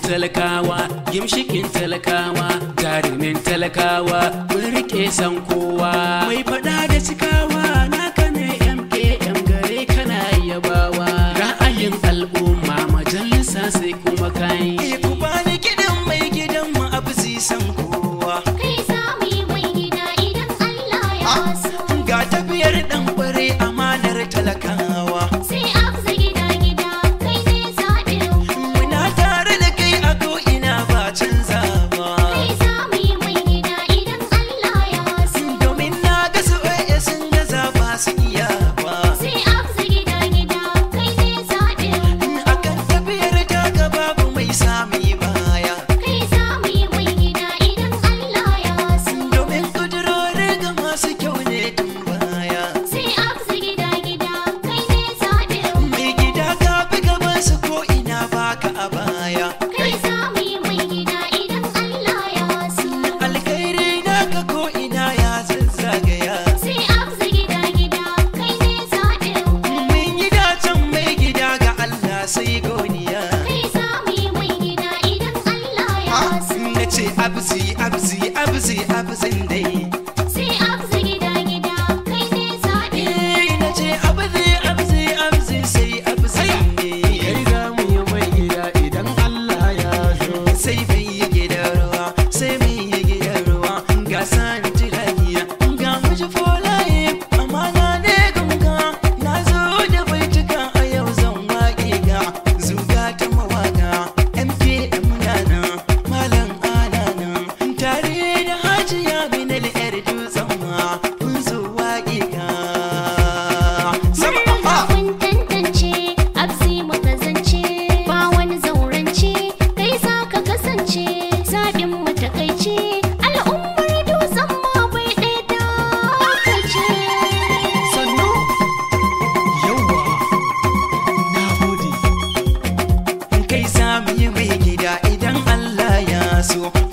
talakawa gimshikin talakawa jarumin talakawa mun rike san kowa mai fada da cikawa naka ne mkm gare kana yabawa ra'ayin al'umma majalisa sai kuma kai Eh, ku bani gidan mai gidan mu abu san kowa Kai za mu yi mai gida idan Allah ya so. ga tafiyar dan bare amanar talakawa Sai afza gida gida kai ne zaɓin mu. muna tare da kai a ko ina ba canza ba Kai za mu yi mai gida idan Allah ya so. domin na ga su waye sun gaza ba su iya ba Sai afza gida gida kai ne zaɓin mu. akan tafiyar ta ga babu mai sami baya Kai za mu yi mai gida idan Allah ya so. domin kudurorin ga masu kyau ne tun baya Sai afza gida gida kai ne zaɓin mu. mai gida ka fi gaban su ko ina baka a baya Kai za mu yi mai gida idan Allah ya so. alkhairi naka ko ina ya zazzagaya Sai afza gida gida kai ne zaɓin mu. mun yi dacen mai gida ga Allah sai godiya Kai za mu yi mai gida idan Allah ya so. na ce abzi abzi abzi abzin dai Sai afza gida gida kai ne zaɓin mu. Eh, na ce abzi abzi abzi sai abzin ne kai za mu yi mai gida idan Allah ya so sai mai yi gidan ruwa sai mai yi gidan ruwa ga sani tiragiya ga miji folaye amana ne gunga na zo da baituka a yau zan waƙe ga zuga ta mawaka mpm gana malam anana tare da hajiya binal yar dutsen ma kun zo waƙe ga sama Mun riga mun tantance, abzi muka zance, ba wani zaurance, kai za ka kasance, zaɓin mu takaice, al'ummar dutsen ma bai ɗaya ta ce. sannu yauwa na gode kai za mu yi mai gida idan Allah ya so